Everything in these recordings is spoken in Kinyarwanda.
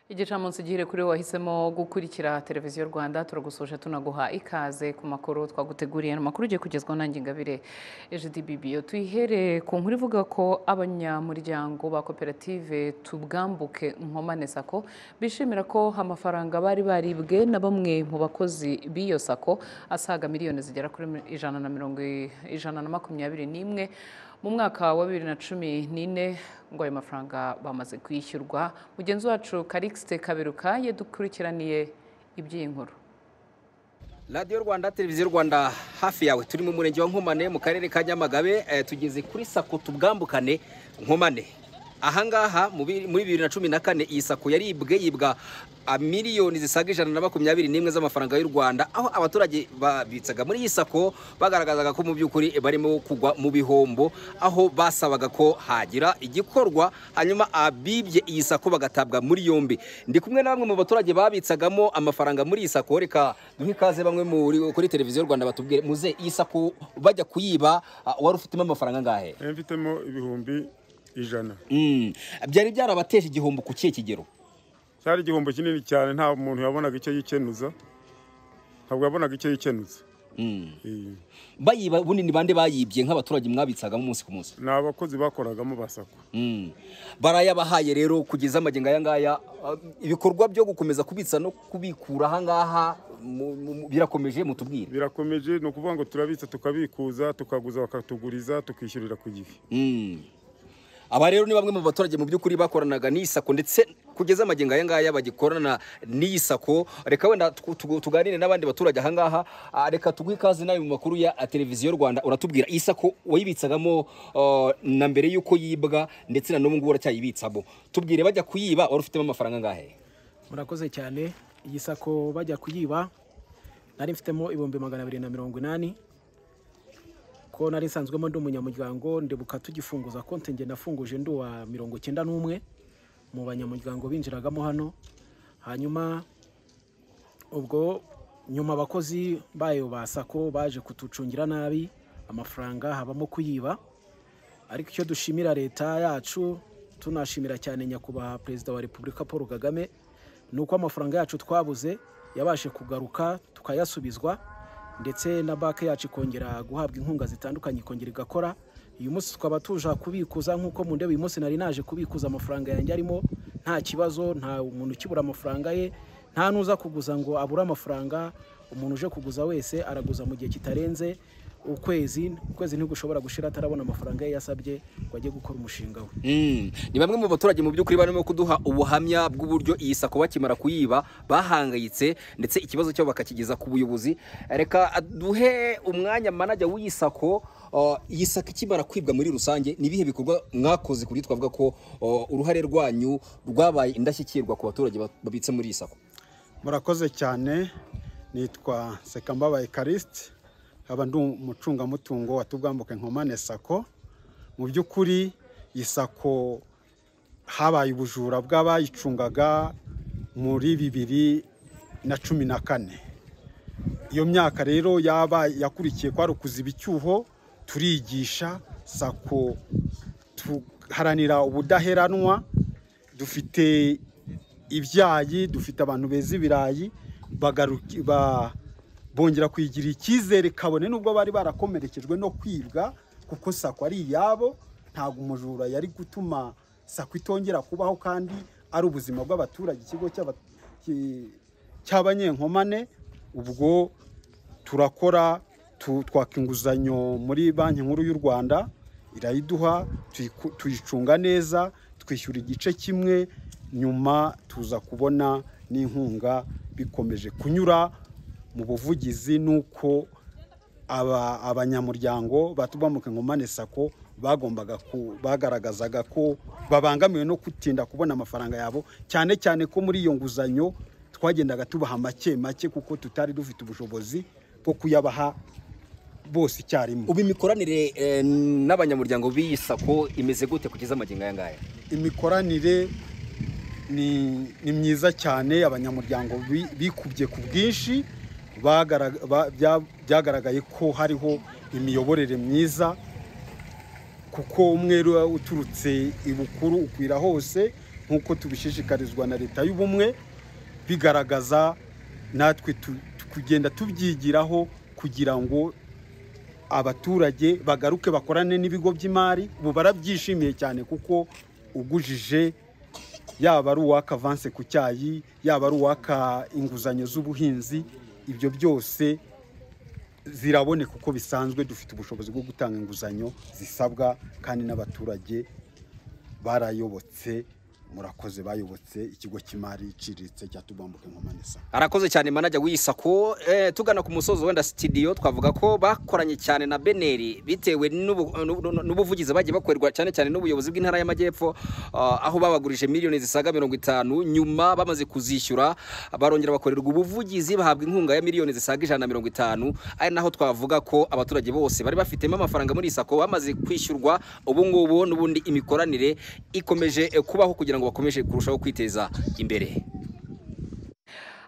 igicamunsi gihire kuri we wahisemo gukurikira televiziyo rwanda turagusuje tunaguha ikaze ku makuru twaguteguriye amakuru ugiye kugezwaho nanjye ngabire ejidibibi tuyihere ku nkuru ivuga ko abanyamuryango ba koperative tubwambuke nkomane sako bishimira ko amafaranga bari baribwe na bamwe mu bakozi b'iyo sako asaga miliyoni zigera kuri ijana na mirongo ijana na makumyabiri n'imwe mu mwaka wa bibiri na cumi n'ine ngo ayo mafaranga bamaze kwishyurwa mugenzi wacu karikisite kaberuka yadukurikiraniye iby'iyi nkuru radiyo rwanda televiziyo rwanda hafi yawe turi mu murenge wa nkomane mu karere ka nyamagabe tugeze kuri sako tubwambukane nkomane ahangaha muri bibiri na cumi na kane iyi sako yaribwe yibwa miliyoni zisaga ijana na makumyabiri n'imwe z'amafaranga y'u rwanda aho abaturage babitsaga muri iyi sako bagaragazaga ko mu by'ukuri barimo kugwa mu bihombo aho basabaga ko hagira igikorwa hanyuma abibye iyi sako bagatabwa muri yombi ndi kumwe na bamwe mu baturage babitsagamo amafaranga muri iyi sako reka duhe ikaze bamwe kuri televiziyo rwanda batubwire muze iyi sako bajya kuyiba wari ufitemo amafaranga angahe mfitemo ibihumbi ijana byari byarabateje igihombo ku kihe kigero cyari igihombo kinini cyane nta muntu yabonaga icyo yikenuza ntabwo yabonaga icyo yikenuza bayiba bunini bande bayibye nk'abaturage mwabitsagamo umunsi ku munsi ni abakozi bakoragamo basakwa barayabahaye rero kugeza amagingo aya ngaya ibikorwa byo gukomeza kubitsa no kubikura aha ngaha birakomeje mutubwire birakomeje ni ukuvuga ngo turabitsa tukabikuza tukaguza bakatuguriza tukishyurira ku gihe aba rero ni bamwe mu baturage mu by'ukuri bakoranaga n'iyi sako ndetse kugeza amagingo aya ngaya bagikorana n'iyi sako reka wenda tuganire n'abandi baturage aha ngaha reka tuguhe ikaze nawe mu makuru ya televiziyo rwanda uratubwira iyi sako wayibitsagamo na mbere y'uko yibwa ndetse na n'ubu ngubu uracyayibitsamo tubwire bajya kuyiba wari ufitemo amafaranga angahe murakoze cyane iyi sako bajya kuyiba nari mfitemo ibihumbi magana abiri na mirongo inani ko nari nsanzwemo ndi umunyamuryango ndebuka tugifunguza konti ngenda nafunguje ndi uwa mirongo icyenda n'umwe mu banyamuryango binjiragamo hano hanyuma ubwo nyuma abakozi bayo ba sako baje kutucungira nabi amafaranga habamo kuyiba ariko icyo dushimira leta yacu tunashimira cyane nyakubahwa perezida wa repubulika paul kagame ni uko amafaranga yacu twabuze yabashe kugaruka tukayasubizwa ndetse na banki yacu ikongera guhabwa inkunga zitandukanye ikongera igakora uyu munsi twaba tuje kubikuza nk'uko mu ndebe uyu munsi nari naje kubikuza amafaranga yanjye arimo nta kibazo nta umuntu ukibura amafaranga ye nta n'uza kuguza ngo abure amafaranga umuntu uje kuguza wese araguza mu gihe kitarenze ukwezi ukwezi ntigushobora gushira atarabona amafaranga ye yasabye ngo ajye gukora umushinga we ni bamwe mu baturage mu by'ukuri barimo kuduha ubuhamya bw'uburyo iyi sako bakimara kuyiba bahangayitse ndetse ikibazo cyabo bakakigeza ku buyobozi reka duhe umwanya manajya w'iyi sako iyi sako ikimara kwibwa muri rusange ni ibihe bikorwa mwakoze ku buryo twavuga ko uruhare rwanyu rwabaye indashyikirwa ku baturage babitse muri iyi sako murakoze cyane nitwa sekambabaye karisite nkaba ndi umucungamutungo wa tubwambuke nkomane sako mu by'ukuri iyi sako habaye ubujura bw'abayicungaga muri bibiri na cumi na kane iyo myaka rero yaba yakurikiye kwari ukuziba icyuho turigisha sako tuharanira ubudaheranwa dufite ibyayi dufite abantu beza ibirayi bongera kwigira icyizere kabone nubwo bari barakomerekejwe no kwibwa kuko sako ari iyabo ntabwo umujura yari gutuma sako itongera kubaho kandi ari ubuzima bw'abaturage ikigo cy'abanyenkomane ubwo turakora twaka inguzanyo muri banki nkuru y'u rwanda irayiduha tuyicunga neza twishyura igice kimwe nyuma tuza kubona n'inkunga bikomeje kunyura mu buvugizi ni uko abanyamuryango batubambuka nkomane sako bagombaga bagaragazaga ko babangamiwe no gutinda kubona amafaranga yabo cyane cyane ko muri iyo nguzanyo twagendaga tubaha make make kuko tutari dufite ubushobozi bwo kuyabaha bose icyarimwe ubu imikoranire n'abanyamuryango b'iyi sako imeze gute kugeza amagingo aya ngaya imikoranire ni myiza cyane abanyamuryango bikubye ku bwinshi byagaragaye ko hariho imiyoborere myiza kuko umweru uturutse ibukuru ukwira hose nk'uko tubishishikarizwa na leta y'ubumwe bigaragaza natwe tu- tu- kugenda tubyigiraho kugira ngo abaturage bagaruke bakorane n'ibigo by'imari ubu barabyishimiye cyane kuko ugujije yaba ari uwaka avanse ku cyayi yaba ari uwaka inguzanyo z'ubuhinzi ibyo byose ziraboneka uko bisanzwe dufite ubushobozi bwo gutanga inguzanyo zisabwa kandi n'abaturage barayobotse murakoze bayobotse ikigo cy'imari iciriritse cyatubambuka inkomanisa arakoze cyane manajya w'iyisako eh, tugana ku musozo wenda sitidiyo twavuga ko bakoranye cyane na beneri bitewe n'ubu- n'ubu- n'ubuvugizi bagiye bakorerwa cyane cyane n'ubuyobozi bw'intara y'amajyepfo ah, aho babagurije miliyoni zisaga mirongo itanu nyuma bamaze kuzishyura barongera bakorerwa ubuvugizi bahabwa inkunga ya miliyoni zisaga ijana na mirongo itanu ari naho twavuga ko abaturage bose bari bafitemo amafaranga muri isako bamaze kwishyurwa ubu ngubu n'ubundi imikoranire ikomeje eh, kubaho kugira ngo bakomeze kurushaho kwiteza imbere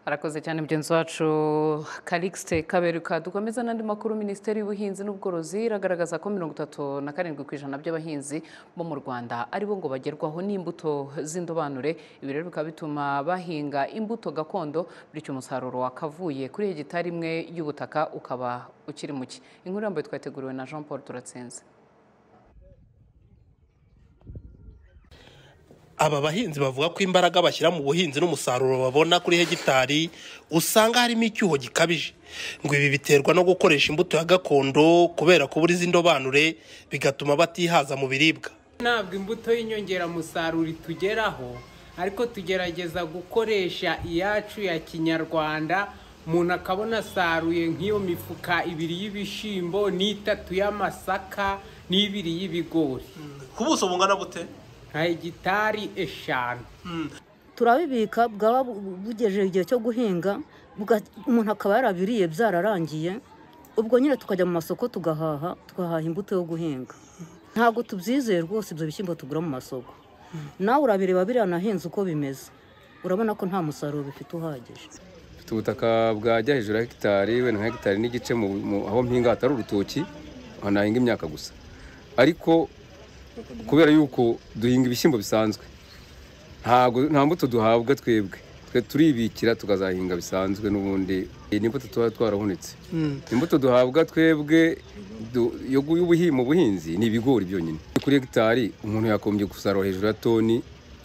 arakoze cyane mugenzi wacu karikisite kaberuka dukomeza n'andi makuru minisiteri y'ubuhinzi n'ubworozi iragaragaza ko mirongo itatu na karindwi ku ijana by'abahinzi bo mu rwanda aribo ngo bagerwaho n'imbuto z'indobanure ibi rero bikaba bituma bahinga imbuto gakondo bityo umusaruro wakavuye kuri hegitari imwe y'ubutaka ukaba ukiri muke inkuru yambaye twateguriwe na jean paul turatsinze aba bahinzi bavuga ko imbaraga bashyira mu buhinzi n'umusaruro babona kuri hegitari usanga harimo icyuho gikabije ngo ibi biterwa no gukoresha imbuto ya gakondo kubera kubura iz'indobanure bigatuma batihaza mu biribwa ntabwo imbuto y'inyongeramusaruro itugeraho ariko tugerageza gukoresha iyacu ya kinyarwanda umuntu akabona asaruye nk'iyo mifuka ibiri y'ibishyimbo n'itatu y'amasaka n'ibiri y'ibigori ku buso bungana bute nka hegitari eshanu turabibika bwaba bugejeje igihe cyo guhinga buga- umuntu akaba yarabiriye byararangiye ubwo nyine tukajya mu masoko tugahaha tugahaha imbuto yo guhinga ntabwo tubyizeye rwose ibyo bishyimbo tugura mu masoko nawe urabireba biriya nahinze uko bimeze urabona ko nta musaruro bifite uhagije mfite ubutaka bwajya hejuru ya hegitari wenda nka hegitari n'igice mu- mu- aho mpinga hatari urutoki aho nahinga imyaka gusa ariko kubera yuko duhinga ibishyimbo bisanzwe ntago nta mbuto duhabwa twebwe twe turibikira tukazahinga bisanzwe n'ubundi ni imbuto tuba twarahunitse imbuto duhabwa twebwe du- yo gu- y'ubuhi- mu buhinzi ni ibigori byonyine kuri hegitari umuntu yakombye gusarura hejuru ya toni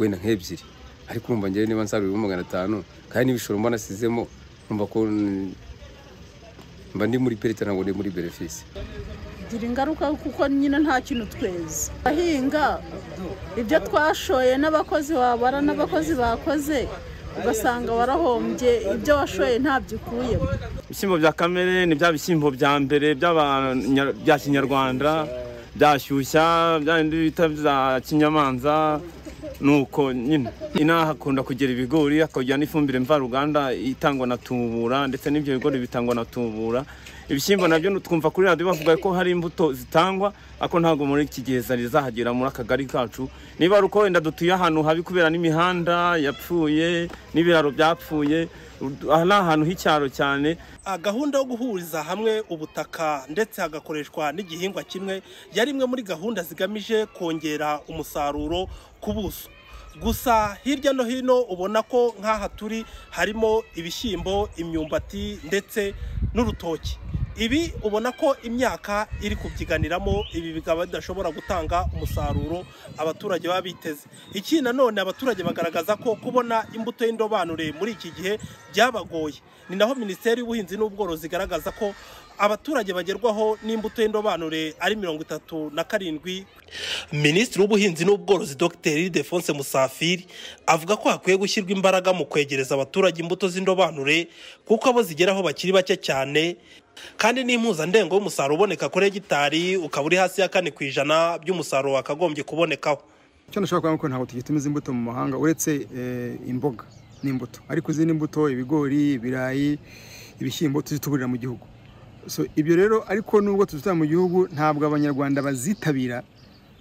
wenda nk'ebyiri ariko urumva ngewe niba nsaruye ibihumbi magana atanu kandi n'ibishoro mba nasizemo numva ko mm, mba ndi muri perite ntabwo ndi muri berefisi bigira ingaruka kuko nyine nta kintu tweza abahinga ibyo twashoye n'abakozi wabara n'abakozi bakoze ugasanga warahombye ibyo washoye ntabyo ukuyemo ibishyimbo bya kamere ni bya bishyimbo bya mbere by'abanya- bya kinyarwanda byashyushya bya bindi bita bya kinyamanza nuko nyine inaha akunda kugira ibigori akagira n'ifumbire mvaruganda itangwa na tubura ndetse n'ibyo bigori bitangwa na tubura ibishyimbo nabyo twumva kuri radiyo bavuga ko hari imbuto zitangwa ariko ntabwo muri iki gihe zari zahagera muri akagari kacu niba ari uko wenda dutuye ahantu habi kubera n'imihanda yapfuye n'ibiraro byapfuye aha ni ahantu h'icyaro cyane gahunda yo guhuriza hamwe ubutaka ndetse hagakoreshwa n'igihingwa kimwe yari imwe muri gahunda zigamije kongera umusaruro ku buso gusa hirya no hino ubona ko nk'aha turi harimo ibishyimbo imyumbati ndetse n'urutoki ibi ubona ko imyaka iri kubyiganiramo ibi bikaba bidashobora gutanga umusaruro abaturage baba biteze ikindi nanone abaturage bagaragaza ko kubona imbuto y'indobanure muri iki gihe byabagoye ni naho minisiteri y'ubuhinzi n'ubworozi igaragaza ko abaturage bagerwaho n'imbuto y'indobanure ari mirongo itatu na karindwi minisitiri w'ubuhinzi n'ubworozi dr defonse musafiri avuga ko hakwiye gushyirwa imbaraga mu kwegereza abaturage imbuto z'indobanure kuko abo zigeraho bakiri bake cyane kandi n'impuzandengo y'umusaruro uboneka kuri hegitari ukaba uri hasi ya kane ku ijana by'umusaruro wakagombye kubonekaho icyo nashobora kuvuga ni uko ntabwo tugitumiza imbuto mu mahanga uretse eh, imboga n'imbuto ariko izindi mbuto ibigori ibirayi ibishyimbo tuzituburira mu gihugu so ibyo rero ariko nubwo tuzitubura mu gihugu ntabwo abanyarwanda bazitabira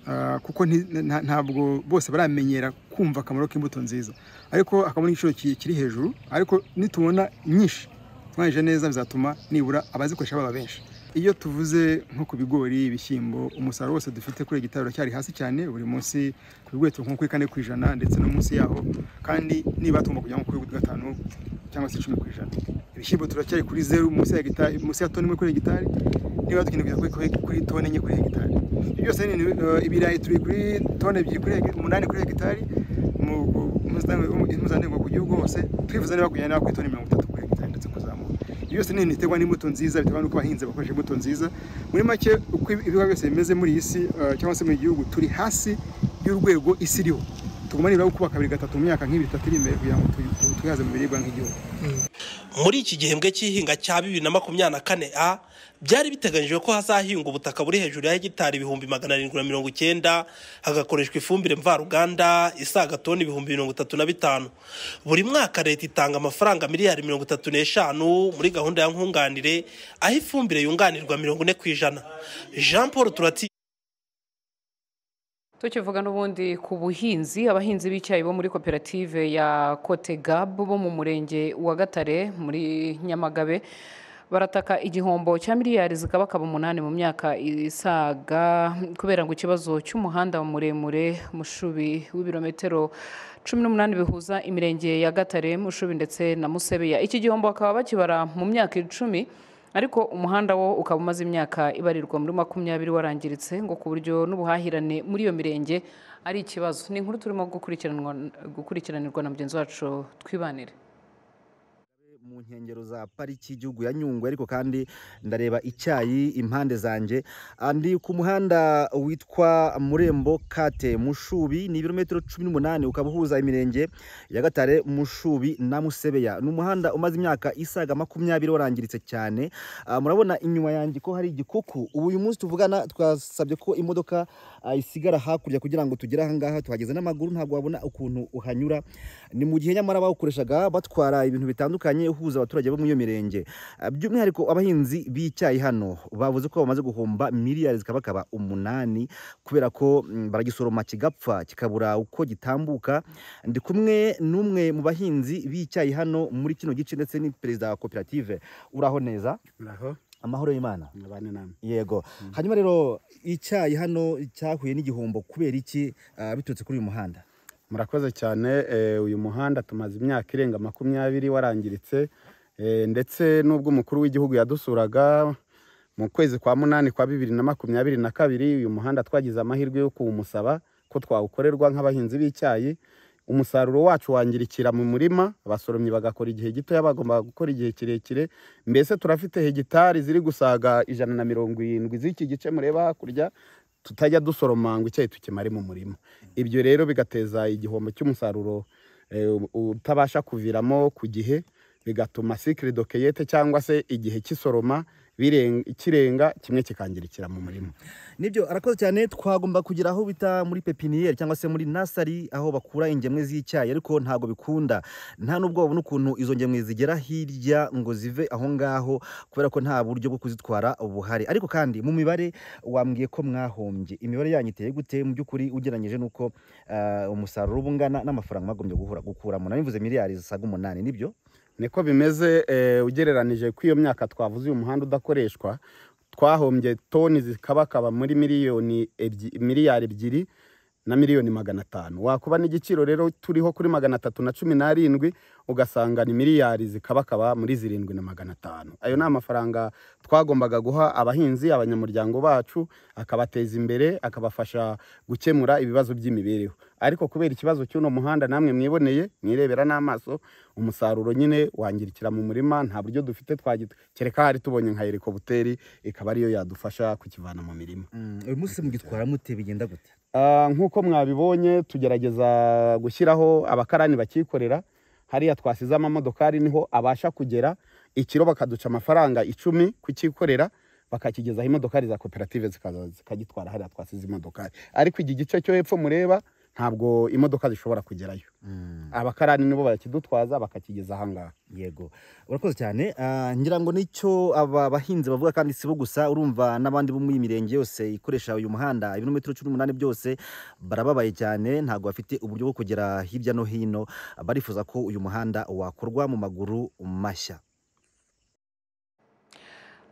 ah, kuko nti- nta- ntabwo bose baramenyera kumva akamaro k'imbuto nziza ariko akamaro k'igiciro ki- kiri hejuru ariko nitubona nyinshi twangije neza bizatuma nibura abazikoresha baba benshi iyo tuvuze nko ku bigori ibishyimbo umusaruro wose dufite kuri gitari uracyari hasi cyane buri munsi ku bigori turi nko kuri kane ku ijana ndetse no munsi yaho kandi niba tugomba kujya nko kuri gatanu cyangwa se icumi ku ijana ibishyimbo turacyari kuri zeru munsi ya gitari munsi ya toni imwe kuri hegitari niba dukeneye kujya kuri- kuri- kuri toni enye kuri hegitari ibyo byose ni eh, ibirayi turi kuri toni ebyiri kuri hegi- umunani kuri hegitari mu mu- mpuzandengo ku gihugu hose twifuza niba kujyana kuri toni mirongo itatu kuri hegitari ndetse kuzamuka ibyo byose ni ibiterwa n'imbuto nziza biterwa n'uko abahinzi bakoresha imbuto nziza muri make uko ibigo byose bimeze muri iyi si eh, cyangwa se mu gihugu turi hasi y'urwego isi iriho tugomba nibura gukubaka kabiri gatatu mu myaka nk'ibiri itatu iri imbere kugira ngo tu- tu- twihaze mu biribwa nk'igihugu muri iki gihembwe cy'ihinga cya bibiri na makumyabiri na kane a byari biteganyijwe ko hazahingwa ubutaka buri hejuru ya hegitari ibihumbi magana arindwi na mirongo icyenda hagakoreshwa ifumbire mvaruganda isaga toni ibihumbi mirongo itatu na bitanu buri mwaka leta itanga amafaranga miliyari mirongo itatu n'eshanu muri gahunda ya nkunganire aho ifumbire yunganirwa mirongo ine ku ijana jean paul turati tukivuga n'ubundi ku buhinzi abahinzi b'icyayi bo muri koperative ya kote gab bo mu murenge wa gatare muri nyamagabe barataka igihombo cya miliyari zikabakaba umunani mu myaka isaga kubera ngo ikibazo cy'umuhanda muremure mushubi w'ibirometero cumi n'umunani bihuza imirenge ya gatare mushubi ndetse na musebeya iki gihombo bakaba bakibara mu myaka icumi ariko umuhanda wo ukaba umaze imyaka ibarirwa muri makumyabiri warangiritse ngo ku buryo n'ubuhahirane muri iyo mirenge ari ikibazo ni inkuru turimo gukurikiranwa- gukurikiranirwa na mugenzi wacu twibanire mu nkengero za pariki y'igihugu ya nyungwe ariko kandi ndareba icyayi impande zanjye Ah, ndi ku muhanda witwa murembo kate mushubi ni ibirometero cumi n'umunani ukaba uhuza imirenge ya gatare mushubi na musebeya ni umuhanda umaze imyaka isaga makumyabiri warangiritse cyane Ah, murabona inyuma yanjye ko hari igikuku ubu uyu munsi tuvugana twasabye ko imodoka ah, isigara hakurya kugira ngo tugere ahangaha tuhageze n'amaguru ntabwo wabona ukuntu uhanyura ni mu gihe nyamara bawukoreshaga batwara ibintu bitandukanye uhuza abaturage bo muri iyo mirenge Ah, by'umwihariko abahinzi b'icyayi hano bavuze ko bamaze guhomba miliyari zikabakaba umunani kubera ko mm, baragisoroma kigapfa kikabura uko gitambuka ndi kumwe n'umwe mu bahinzi b'icyayi hano muri kino gice ndetse ni perezida wa koperative uraho neza Uraho. amahoro y'imana Mubane namwe. yego hanyuma rero icyayi hano cyahuye n'igihombo kubera iki ah, biturutse kuri uyu muhanda murakoze cyane eh, uyu muhanda tumaze imyaka irenga makumyabiri warangiritse eh, ndetse n'ubwo umukuru w'igihugu yadusuraga mu kwezi kwa munani kwa bibiri na makumyabiri na kabiri uyu muhanda twagize amahirwe yo kuwumusaba ko twawukorerwa nk'abahinzi b'icyayi umusaruro wacu wangirikira mu murima abasoromyi bagakora igihe gito bagombaga gukora igihe kirekire mbese turafite hegitari ziri gusaga ijana na mirongo irindwi z'iki gice mureba hakurya tutajya dusoroma ngo icyayi tukimare mu murima ibyo rero bigateza igihombo cy'umusaruro eh, u- utabasha kuviramo ku gihe bigatuma sikire dokeyete cyangwa se igihe cy'isoroma biren- kirenga kimwe kikangirikira mu murima nibyo arakoze cyane twagomba kugira aho bita muri pepiniyeri cyangwa se muri nasari aho bakura ingemwe z'icyayi ariko ntabwo bikunda nta n'ubwo babona ukuntu izo ngemwe zigera hirya ngo zive aho ngaho kubera ko nta buryo bwo kuzitwara buhari ariko kandi mu mibare wambwiye ko mwahombye imibare yanyu iteye gute mu by'ukuri ugereranyije n'uko eh, umusaruro uba ungana n'amafaranga mwagombye guhura gukuramo nabivuze miliyari zisaga umunani nibyo niko bimeze eh, ugereranije kw'iyo myaka twavuze uyu muhanda udakoreshwa twahombye toni zikabakaba muri miliyoni ebyi- miliyari ebyiri na miliyoni magana atanu wakuba n'igiciro rero turiho kuri magana atatu na cumi n'arindwi ugasanga ni miliyari zikabakaba muri zirindwi na magana atanu ayo ni amafaranga twagombaga guha abahinzi abanyamuryango bacu akabateza imbere akabafasha gukemura ibibazo by'imibereho ariko kubera ikibazo cy'uno muhanda namwe mwiboneye mwirebera n'amaso umusaruro nyine wangirikira mu murima nta buryo dufite twagita kereka hari tubonye nka helikobuteri ikaba ariyo yadufasha kukivana mu mirima uyu munsi mugitwara mute bigenda gute Ah, nk'uko mwabibonye tugerageza gushyiraho abakarani bakikorera hariya twasize amamodokari niho abasha kugera ikiro bakaduca amafaranga icumi kukikorera bakakigezaho imodokari za koperative zikaza zikagitwara hariya twasize imodokari ariko iki gice cyo hepfo mureba ntabwo imodoka zishobora kugerayo abakarani nibo bakidutwaza bakakigeza ahangaha yego urakoze cyane Ah, ngira ngo nicyo aba bahinzi bavuga kandi si bo gusa urumva n'abandi bo muri iyi mirenge yose ikoresha uyu muhanda ibirometero cumi n'umunani byose barababaye cyane ntabwo bafite uburyo bwo kugera hirya no hino barifuza ko uyu muhanda wakorwa mu maguru mashya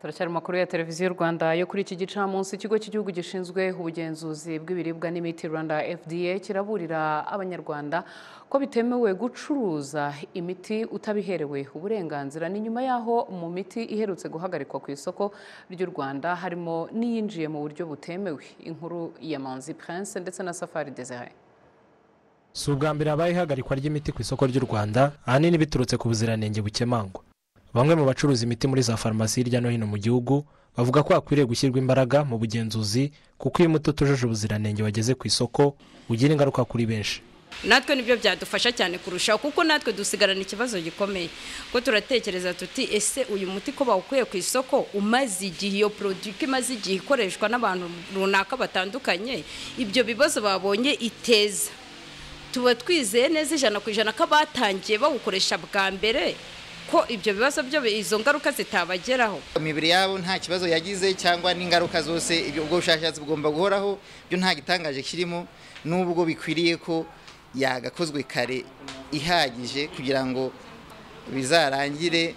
turacyari mu makuru ya televiziyo rwanda yo kuri iki gicamunsi ikigo cy'igihugu gishinzwe ubugenzuzi bw'ibiribwa n'imiti rwanda fda kiraburira abanyarwanda ko bitemewe gucuruza imiti utabiherewe uburenganzira ni nyuma y'aho mu miti iherutse guhagarikwa ku isoko ry'u rwanda harimo n'iyinjiye mu buryo butemewe inkuru ya manzi prince ndetse na safari desire si ubwa mbere habaye ihagarikwa ry'imiti ku isoko ry'u rwanda ahanini biturutse ku buziranenge bukemangwa bamwe mu bacuruza imiti muri za farumasi hirya no hino mu gihugu bavuga ko hakwiriye gushyirwa imbaraga mu bugenzuzi kuko iyo umuti utujuje ubuziranenge wageze ku isoko ugira ingaruka kuri benshi natwe nibyo byadufasha cyane kurushaho kuko natwe dusigarana ikibazo gikomeye ko turatekereza tuti ese uyu muti ko bawukuye ku isoko umaze igihe iyo produit ko imaze igihe ikoreshwa n'abantu runaka batandukanye ibyo bibazo babonye iteza tuba twizeye neza ijana ku ijana ko abatangiye bawukoresha bwa mbere ko ibyo bibazo byo izo ngaruka zitabageraho imibiri yabo nta kibazo yagize cyangwa n'ingaruka zose ibyo ubwo bushakashatsi bugomba guhoraho byo nta gitangaje kirimo n'ubwo bikwiriye ko yagakozwe kare ihagije kugira ngo bizarangire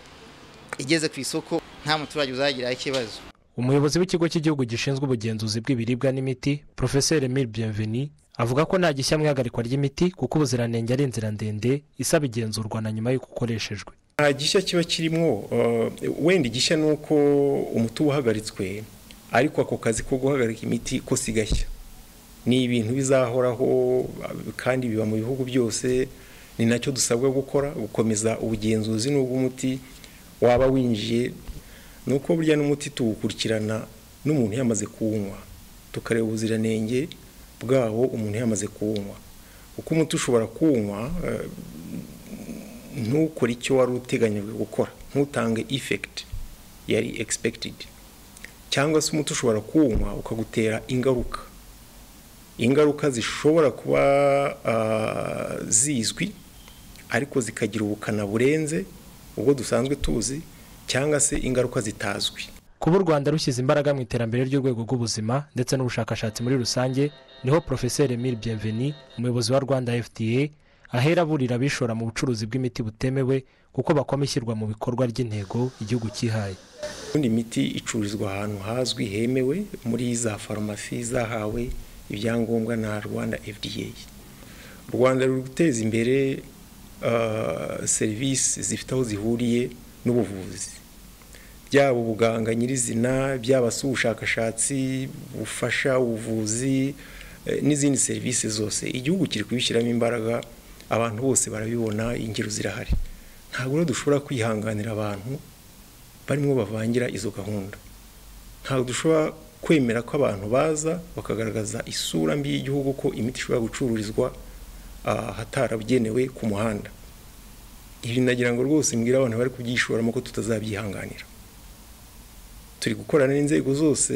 igeze ku isoko nta muturage uzagiraho ikibazo umuyobozi w'ikigo cy'igihugu gishinzwe ubugenzuzi bw'ibiribwa n'imiti porofeseri emile bienveni avuga ko nta gishya mu ihagarikwa ry'imiti kuko ubuziranenge ari inzira ndende isaba igenzurwa na nyuma y'uko ukoreshejwe nta gishya kiba kirimo wenda igishya ni uko umuti uba uhagaritswe ariko ako kazi ko guhagarika imiti ko si gashya ni ibintu bizahoraho kandi biba mu bihugu byose ni nacyo dusabwa gukora gukomeza ubugenzuzi n'ubw'umuti waba winjiye ni uko burya n'umuti tuwukurikirana n'umuntu yamaze kuwunywa tukareba ubuziranenge bwawo umuntu yamaze kuwunywa kuko umuti ushobora kuwunywa ntukore icyo wari uteganyijwe gukora ntutange ifekiti yari egispekitidi cyangwa se umuti ushobora kuwunywa ukagutera ingaruka ingaruka zishobora kuba zizwi ariko zikagira ubukana burenze ubwo dusanzwe tuzi cyangwa se ingaruka zitazwi kuba u rwanda rushyize imbaraga mu iterambere ry'urwego rw'ubuzima ndetse n'ubushakashatsi muri rusange niho porofeseri emile bienveni umuyobozi wa rwanda fda ahera aburira abishora mu bucuruzi bw'imiti butemewe kuko bakoma ishyirwa mu bikorwa ry'intego igihugu cyihaye ubundi imiti icururizwa ahantu hazwi hemewe muri za farumasi zahawe ibyangombwa na rwanda fda rwanda ruri guteza imbere serivisi zifite aho zihuriye n'ubuvuzi byaba ubuganga nyirizina byaba si ubushakashatsi bufasha ubuvuzi n'izindi serivisi zose igihugu kiri kubishyiramo imbaraga abantu bose barabibona ingero zirahari ntabwo rero dushobora kwihanganira abantu barimo bavangira izo gahunda ntabwo dushobora kwemera ko abantu baza bakagaragaza isura mbi y'igihugu ko imiti ishobora gucururizwa hatarabugenewe ku muhanda ibi nagira ngo rwose mbwira abantu bari kubyishoramo ko tutazabyihanganira turi gukorana n'inzego zose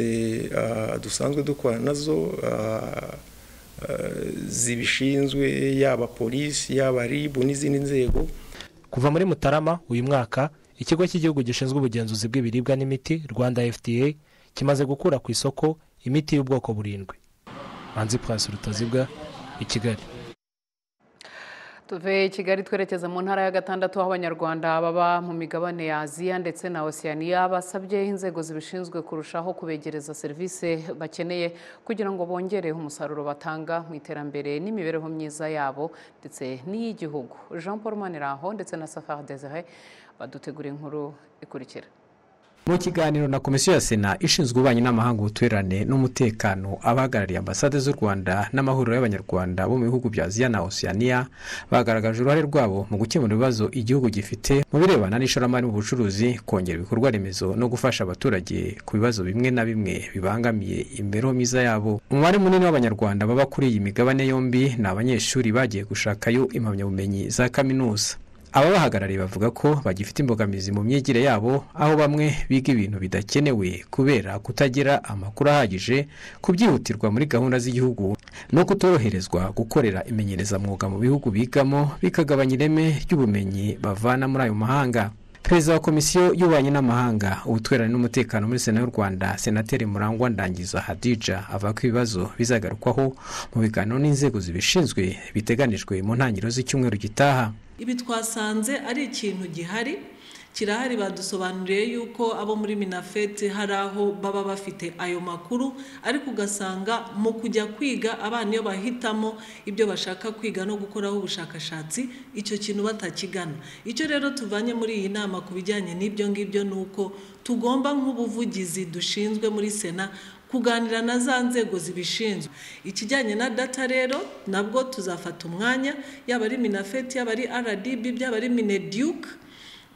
dusanzwe dukora nazo zibishinzwe yaba polisi yaba ribu n'izindi nzego kuva muri mutarama uyu mwaka ikigo cy'igihugu gishinzwe ubugenzuzi bw'ibiribwa n'imiti rwanda fda kimaze gukura ku isoko imiti y'ubwoko burindwi hanze pasi rutazibwa i kigali tuve i kigali twerekeza mu ntara ya gatandatu aho abanyarwanda baba mu migabane ya aziya ndetse na osiyaniya basabye inzego zibishinzwe kurushaho kubegereza serivisi bakeneye kugira ngo bongere umusaruro batanga mu iterambere n'imibereho myiza yabo ndetse n'iy'igihugu jean paul maniraho ndetse na safari desire badutegura inkuru ikurikira mu kiganiro na komisiyo ya sena ishinzwe ububanyi n'amahanga ubuturirane n'umutekano abahagarariye ambasade z'u rwanda n'amahuriro y'abanyarwanda bo mu bihugu bya aziya na osiyaniya bagaragaje uruhare rwabo mu gukemura ibibazo igihugu gifite mu birebana n'ishoramari mu bucuruzi kongera ibikorwa remezo no gufasha abaturage ku bibazo bimwe na bimwe bibangamiye imibereho myiza yabo umubare munini w'abanyarwanda baba kuri iyi migabane yombi ni abanyeshuri bagiye gushakayo impamyabumenyi za kaminuza ababahagarariye bavuga ko bagifite imbogamizi mu myigire yabo aho bamwe biga ibintu bidakenewe kubera kutagira amakuru ahagije ku byihutirwa muri gahunda z'igihugu no kutoroherezwa gukorera imenyerezamwuga mu bihugu bigamo bikagabanya ireme ry'ubumenyi bavana muri ayo mahanga perezida wa komisiyo y'ububanyi n'amahanga ubutwerane n'umutekano muri sena y'u rwanda senateri murangwa ndangiza hadija avuga ko ibibazo bizagarukwaho mu biganiro n'inzego zibishinzwe biteganijwe mu ntangiriro z'icyumweru gitaha ibi twasanze ari ikintu gihari kirahari badusobanuriye yuko abo muri minafeti hari aho baba bafite ayo makuru ariko ugasanga mu kujya kwiga abana iyo bahitamo ibyo bashaka kwiga no gukoraho ubushakashatsi icyo kintu batakigana icyo rero tuvanye muri iyi nama ku bijyanye n'ibyo ngibyo ni uko tugomba nk'ubuvugizi dushinzwe muri sena kuganira na za nzego zibishinzwe ikijyanye na data rero nabwo tuzafata umwanya yaba ari minafeti yaba ari rdb byaba ari mineduke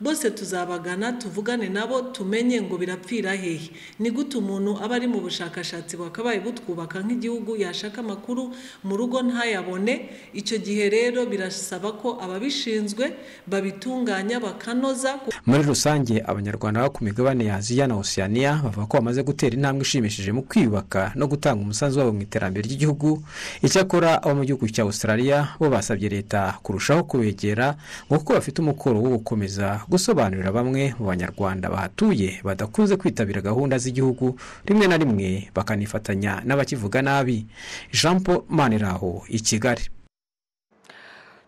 bose tuzabagana tuvugane nabo tumenye ngo birapfira hehe ni gute umuntu aba ari mu bushakashatsi bakabaye butwubaka nk'igihugu yashaka amakuru mu rugo ntayabone icyo gihe rero birasaba ko ababishinzwe babitunganya bakanoza muri rusange abanyarwanda bo ku migabane ya aziya na osiyaniya bavuga ko bamaze gutera intambwe ishimishije mu kwiyubaka no gutanga umusanzu wabo mu iterambere ry'igihugu icyakora abo mu gihugu cya australia bo basabye leta kurushaho kubegera ngo kuko bafite umukoro wo gukomeza gusobanurira bamwe mu banyarwanda bahatuye badakunze kwitabira gahunda z'igihugu rimwe na rimwe bakanifatanya n'abakivuga nabi jean paul maniraho i kigali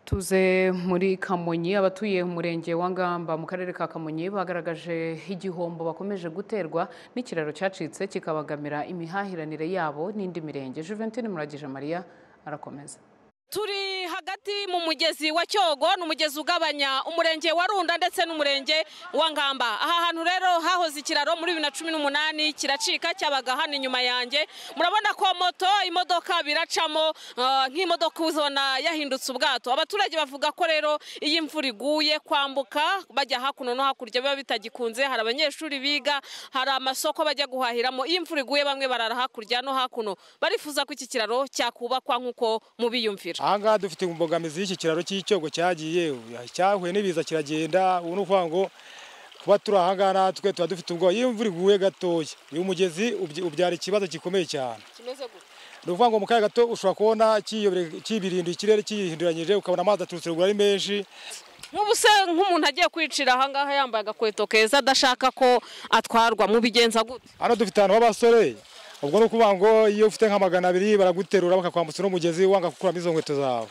tuze muri kamonyi abatuye umurenge wa ngamba mu karere ka kamonyi bagaragaje igihombo bakomeje guterwa n'ikiraro cyacitse kikabagamira imihahiranire yabo n'indi mirenge juventine muragije mariya arakomeza turi hagati mu mugezi wa cyogo ni umugezi ugabanya umurenge wa runda ndetse n'umurenge wa ngamba aha hantu rero hahoze ikiraro muri bibiri na cumi n'umunani kiracika cyabaga hano inyuma yanjye murabona ko moto imodoka biracamo ah, nk'imodoka uzona yahindutse ubwato abaturage bavuga ko rero iyo imvura iguye kwambuka bajya hakuno no hakurya biba bitagikunze hari abanyeshuri biga hari amasoko bajya guhahiramo iyo imvura iguye bamwe barara hakurya no hakuno barifuza ko iki kiraro cyakubakwa nk'uko mubiyumvira aha ngaha dufite imbogamizi y'iki kiraro cy'icyogo cyagiye cyahuye n'ibiza kiragenda ubu ni ukuvuga ngo kuba turi aha ngaha natwe tuba dufite ubwoba iyo imvura iguye gatoya uyu mugezi ubyi- ubyara ikibazo gikomeye cyane kimeze gute ni ukuvuga ngo mu kanya gato ushobora kubona kiyobere- kibirinduye ikirere kiyihinduranyije ukabona amazi aturutse ruguru ari menshi nk'ubu se nk'umuntu agiye kwicira ahangaha yambaye agakweto keza adashaka ko atwarwa mu bigenza gute hano dufite ahantu h'abasore ubwo ni ukuvuga ngo iyo ufite nka magana abiri baraguterura bakakwambutsa uno mugezi wanga gukuramo izo nkweto zawe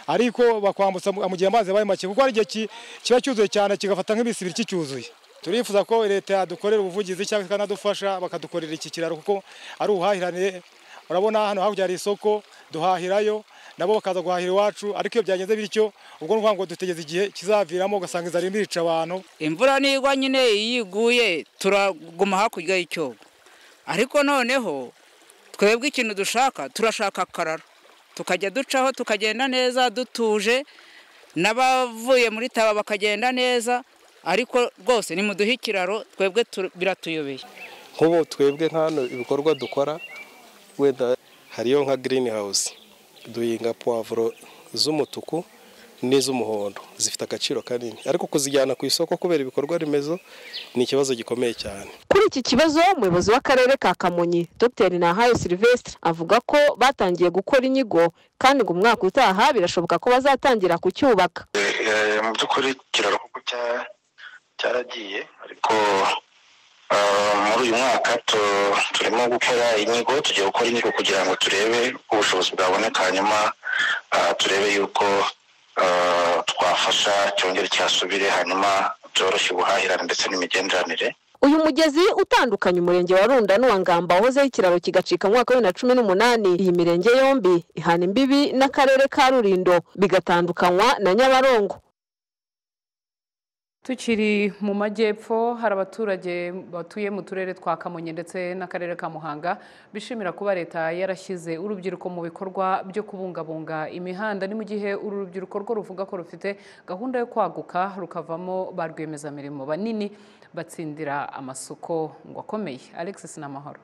ariko bakwambutsa mu mu gihe amazi yabaye make kuko hari igihe ki- kiba cyuzuye cyane kigafata nk'ibisi ibiri kicyuzuye turifuza ko leta yadukorera ubuvugizi cyangwa se ikanadufasha bakadukorera iki kiraro kuko ari ubuhahirane urabona hano hakurya hari isoko duhahirayo nabo bakaza guhahira iwacu ariko iyo byagenze bityo ubwo ni ukuvuga ngo dutegereza igihe kizaviramo ugasanga inzara irimo irica abantu imvura nigwa nyine iyo iguye turaguma hakurya y'icyogo ariko noneho twebwe ikintu dushaka turashaka akararo tukajya ducaho tukagenda neza dutuje n'abavuye muri taba bakagenda neza ariko rwose nimuduhe ikiraro twebwe tu- biratuyobeye nk'ubu twebwe nk'ano ibikorwa dukora wenda hariyo nka girini hawusi duhinga puwavuro z'umutuku n'iz'umuhondo zifite agaciro kanini ariko kuzijyana ku isoko kubera ibikorwa remezo ni ikibazo gikomeye cyane Kuri iki kibazo umuyobozi w'akarere ka Kamonyi Dr Nahayo Sylvestre avuga ko batangiye gukora inyigo kandi ngo umwaka utaha birashoboka ko bazatangira kucyubaka Eh, mu by'ukuri ikiraro kuko cya- cyaragiye ariko ah, muri uyu mwaka tu- turimo gukora inyigo tugiye gukora inyigo kugira ngo turebe uko ubushobozi bwaboneka hanyuma ah, turebe yuko ah, twafasha cyongere cyasubire hanyuma byoroshye ubuhahirane ndetse n'imigenderanire uyu mugezi utandukanya umurenge wa Runda n'uwa Ngamba wahozeho ikiraro kigacika mu mwaka wa bibiri na cumi n'umunani iyi mirenge yombi ihana imbibi n'akarere ka Rulindo bigatandukanywa na Nyabarongo tukiri mu majyepfo hari abaturage batuye mu turere twa kamonyi ndetse n'akarere ka muhanga bishimira kuba leta yarashyize urubyiruko mu bikorwa byo kubungabunga imihanda ni mu gihe uru rubyiruko rwo ruvuga ko rufite gahunda yo kwaguka rukavamo ba rwiyemezamirimo banini batsindira amasoko ngo akomeye alexis n'amahoro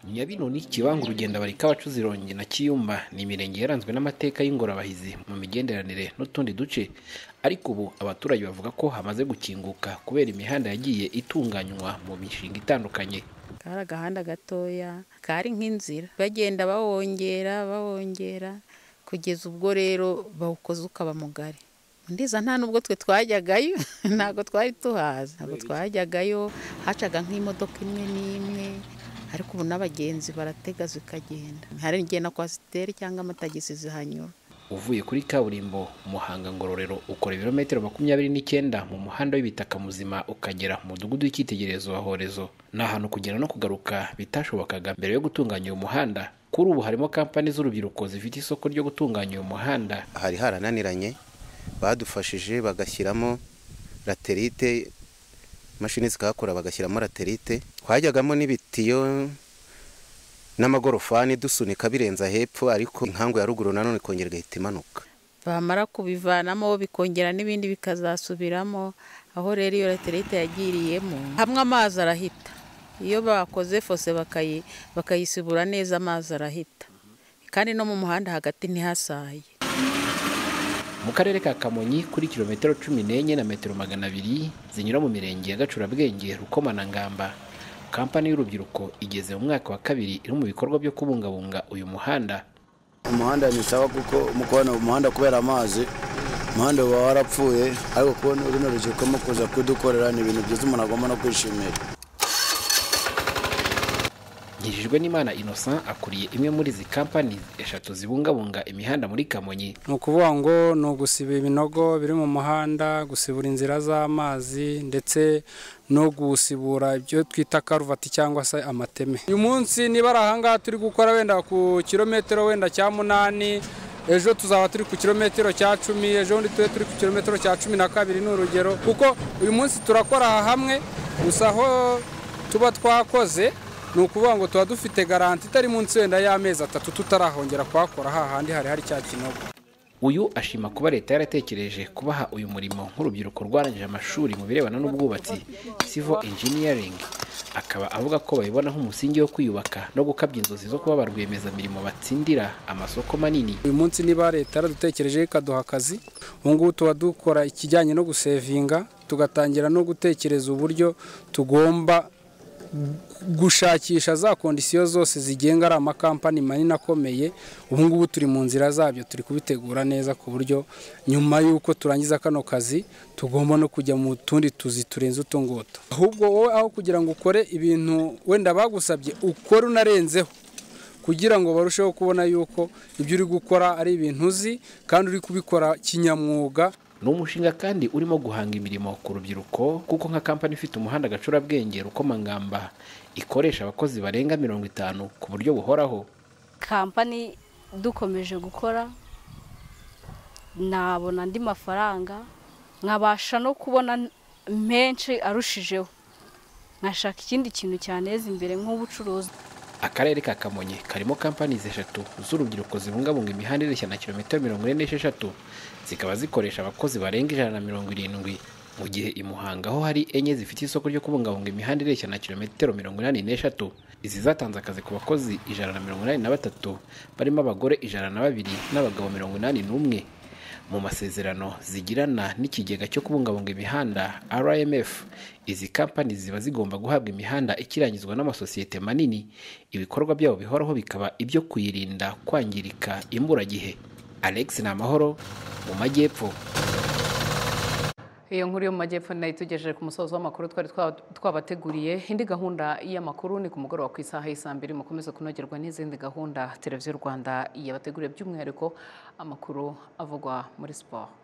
nyabino ni kibangu urugendo bari k'abacuzi rongi na kiyumba ni imirenge yaranzwe n'amateka y'ingorabahizi mu migenderanire n'utundi duce ariko ubu abaturage bavuga ko hamaze gukinguka kubera imihanda yagiye itunganywa mu mishinga itandukanye kari agahanda gatoya kari nk'inzira bagenda bawongera bawongera kugeza ubwo rero bawukoze ukaba mugari ndiza nta nubwo twe twajyagayo ntabwo twari tuhazi ntabwo twajyagayo hacaga nk'imodoka imwe n'imwe ariko ubu n'abagenzi baratega zikagenda hari igihe na kwasiteri cyangwa amatagisi zihanyura uvuye kuri kaburimbo muhanga ngororero ukora ibirometero makumyabiri n'icyenda mu muhanda w'ibitaka muzima ukagera mu mudugudu w'icyitegererezo wa horezo ni ahantu kugera no kugaruka bitashobokaga mbere yo gutunganya uyu muhanda kuri ubu harimo kampani z'urubyiruko zifite isoko ryo gutunganya uyu muhanda hari harananiranye badufashije bagashyiramo laterite imashini zikahakora bagashyiramo laterite twajyagamo n'ibitiyo n'amagorofani dusunika birenza hepfo ariko inkangu ya ruguru nanone ikongera igahita imanuka bamara kubivanamo bikongera n'ibindi bikazasubiramo aho rero iyo laterite yagiriyemo hamwe amazi arahita iyo bakoze fose bakayi bakayisibura neza amazi arahita kandi no mu muhanda hagati ntihasaye mu karere ka kamonyi kuri kilometero cumi n'enye na metero magana abiri zinyura mu mirenge ya gacurabwenge rukoma na ngamba kampani y'urubyiruko igeze mu mwaka wa kabiri iri mu bikorwa byo kubungabunga uyu muhanda umuhanda ni sawa kuko mu kubona umuhanda kubera amazi umuhanda uba warapfuye ariko kubona urino rubyiruko kuza kudukorera ni ibintu byiza umuntu agomba no kwishimira nkijijwe n'imana innocent akuriye imwe muri izi kampani eshatu zibungabunga imihanda muri kamonyi ni ukuvuga ngo ni ugusiba ibinogo biri mu muhanda gusibura inzira z'amazi ndetse no gusibura ibyo twita karuvati cyangwa se amateme uyu munsi niba ari ahangaha turi gukora wenda ku kilometero wenda cya munani ejo tuzaba turi ku kilometero cya cumi ejo bundi tube turi ku kilometero cya cumi na kabiri ni urugero kuko uyu munsi turakora aha hamwe gusa aho tuba twakoze ni ukuvuga ngo tuba dufite garanti itari munsi wenda y'amezi atatu tutarahongera kuhakora hahandi hari hari cya kinogo uyu ashima kuba leta yaratekereje kubaha uyu murimo nk'urubyiruko rwarangije amashuri mu birebana n'ubwubatsi civil engineering akaba avuga ko babibona nk'umusingi wo kwiyubaka no gukabya inzozi zo kuba ba rwiyemezamirimo batsindira amasoko manini uyu munsi niba leta yaradutekereje ikaduha akazi ubu ngubu tuba dukora ikijyanye no gusevinga tugatangira no gutekereza uburyo tugomba gushakisha za kondisiyo zose zigenga ari amakampani manini akomeye ubu ngubu turi mu nzira zabyo turi kubitegura neza ku buryo nyuma y'uko turangiza kano kazi tugomba no kujya mu tundi tuzi turenze utungutu ahubwo wowe aho kugira ngo ukore ibintu wenda bagusabye ukore unarenzeho kugira ngo barusheho kubona yuko ibyo uri gukora ari ibintu uzi kandi uri kubikora kinyamwuga ni umushinga kandi urimo guhanga imirimo ku rubyiruko kuko nka kampani ifite umuhanda gacurabwenge rukomangamba ikoresha abakozi barenga mirongo itanu ku buryo buhoraho kampani dukomeje gukora nabona andi mafaranga nkabasha no kubona menshi arushijeho nkashaka ikindi kintu cyaneza imbere nk'ubucuruzi akarere ka kamonyi karimo kampani eshatu z'urubyiruko zibungabunga imihanda ireshya na kilometero mirongo ine n'esheshatu zikaba zikoresha abakozi barenga ijana na mirongo irindwi mu gihe i muhanga ho hari enye zifite isoko ryo kubungabunga imihanda ireshya na kilometero mirongo inani n'eshatu izi zatanze akazi ku bakozi ijana na mirongo inani na batatu barimo abagore ijana na babiri n'abagabo mirongo inani n'umwe mu masezerano zigirana n'ikigega cyo kubungabunga imihanda rmf izi kampani ziba zigomba guhabwa imihanda ikirangizwa n'amasosiyete manini ibikorwa byabo bihoraho bikaba ibyo kuyirinda kwangirika imburagihe alex ni amahoro mu majyepfo iyo nkuru yo mu majyepfo nayo itugejeje ku musozo w'amakuru twari twabateguriye indi gahunda y'amakuru ni ku mugoroba ku isaha y'isaa mbiri mukomeze kunogerwa n'izindi gahunda televiziyo rwanda yabateguriye by'umwihariko amakuru avugwa muri siporo